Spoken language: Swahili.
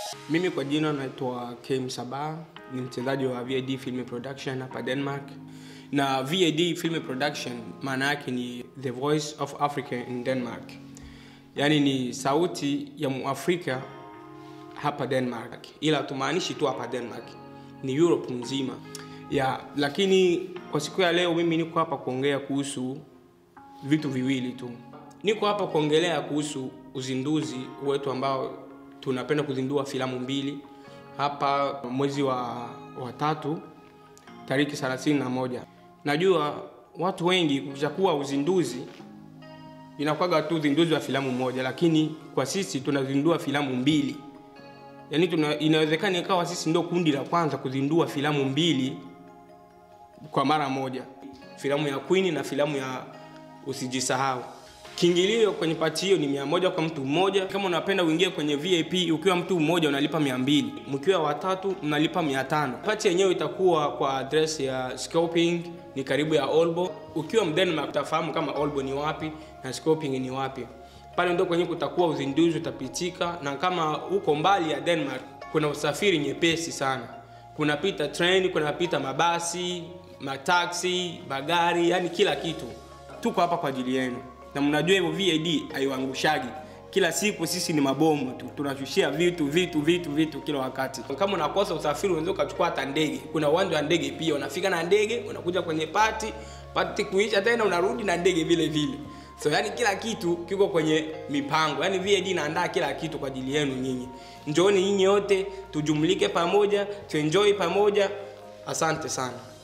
Mimi kwa jina naitwa Kim Sabah, ni mchezaji wa VAD Film Production hapa Denmark. Na VAD Film Production maana yake ni The Voice of Africa in Denmark, yaani ni sauti ya Muafrika hapa Denmark, ila tumaanishi tu hapa Denmark, ni Europe nzima ya. Lakini kwa siku ya leo mimi niko hapa kuongea kuhusu vitu viwili tu. Niko hapa kuongelea kuhusu uzinduzi wetu ambao tunapenda kuzindua filamu mbili hapa mwezi wa, wa tatu tariki 31. Najua watu wengi kuchakuwa uzinduzi inakuwaga tu uzinduzi wa filamu moja, lakini kwa sisi tunazindua filamu mbili. Yaani tuna, inawezekana ikawa sisi ndio kundi la kwanza kuzindua filamu mbili kwa mara moja, filamu ya Queen na filamu ya Usijisahau. Kiingilio kwenye pati hiyo ni mia moja kwa mtu mmoja. Kama unapenda uingie kwenye VIP, ukiwa mtu mmoja unalipa mia mbili mkiwa watatu mnalipa mia tano Pati yenyewe itakuwa kwa address ya Skoping, ni karibu ya Aalborg. Ukiwa Mdenmark utafahamu kama Aalborg ni wapi na Skoping ni wapi. Pale ndio kwenye kutakuwa uzinduzi utapitika, na kama uko mbali ya Denmark kuna usafiri nyepesi sana, kunapita train, kunapita mabasi, mataksi, magari, yani kila kitu. Tuko hapa kwa ajili yenu na mnajua hivyo VAD haiwangushagi. Kila siku sisi ni mabomu tu, tunashushia vitu vitu vitu vitu kila wakati. Kama unakosa usafiri, unaweza ukachukua hata ndege. Kuna uwanja wa ndege pia, unafika na ndege, unakuja kwenye pati, pati kuisha tena unarudi na ndege vile vile. So yani kila kitu kiko kwenye mipango, yani VAD inaandaa kila kitu kwa ajili yenu nyinyi. Njooni nyinyi wote tujumlike pamoja, tuenjoy pamoja. Asante sana.